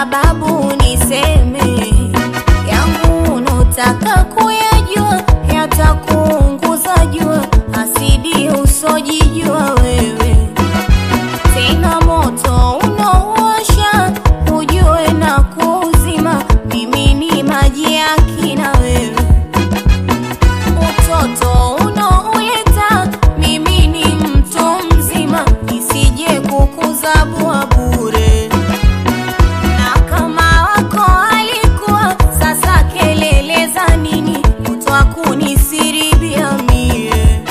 sababu niseme yangu unotaka kuyajua yatakuunguza jua asidi usojijua wewe tena moto unaowasha ujue na kuuzima mimi ni maji ya kina wewe utoto unaoleta mimi ni mtu mzima nisije kukuzabua bure na kama wako alikuwa sasa kelele za nini kutwa kunisiribia mie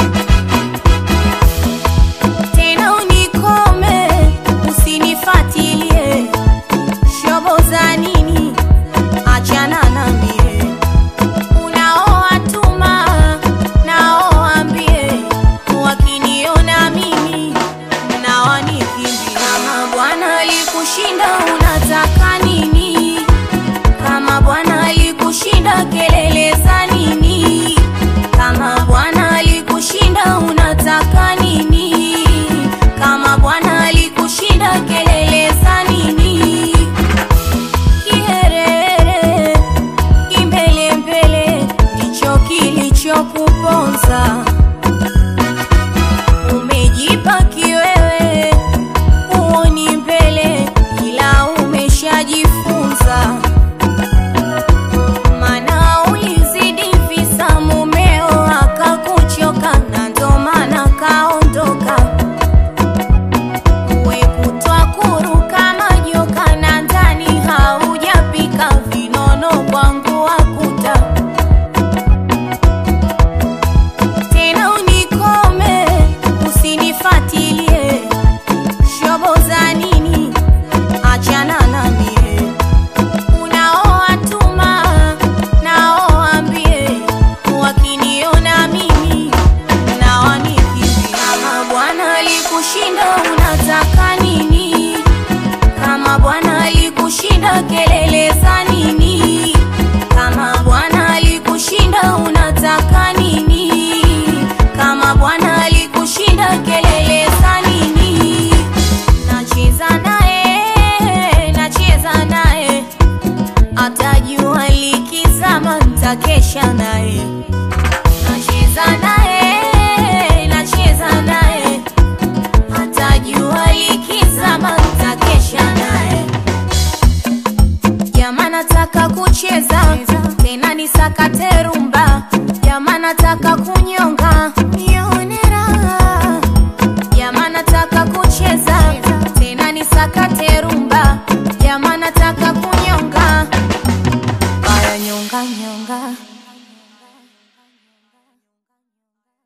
tena unikome usinifatilie shobo za nini achana na mie unaowatuma naoambie wakiniona mimi na wanikimbia kama bwana alikushinda unataka nini kama bwana alikushinda kelele za nini kama bwana alikushinda unataka nini kama bwana alikushinda kelele za nini kiherehere kimbelembele ndicho kilichokuponza umejipa kiwewe uoni mbele ila umeshajifunza mana ulizidi visa mumeo akakuchoka na ndo maana kaondoka uwe kutwa kuruka majoka na ndani haujapika vinono kwangu wakuta tena unikome usinifatilie shobo za nini achana na mie unaowatuma naoambie wakiniona mimi na wanikimbia kama bwana alikushinda unataka nini kama bwana alikushinda kelele za nini kama bwana alikushinda unataka nini kama bwana alikushinda kelele za nini nacheza naye nacheza naye atajua likizama ntakesha naye nacheza naye nacheza naye atajua likizama ntakesha naye Jamaa nataka kucheza tena nisakate rumba, jamaa nataka kunyonga nione raha, jamaa nataka kucheza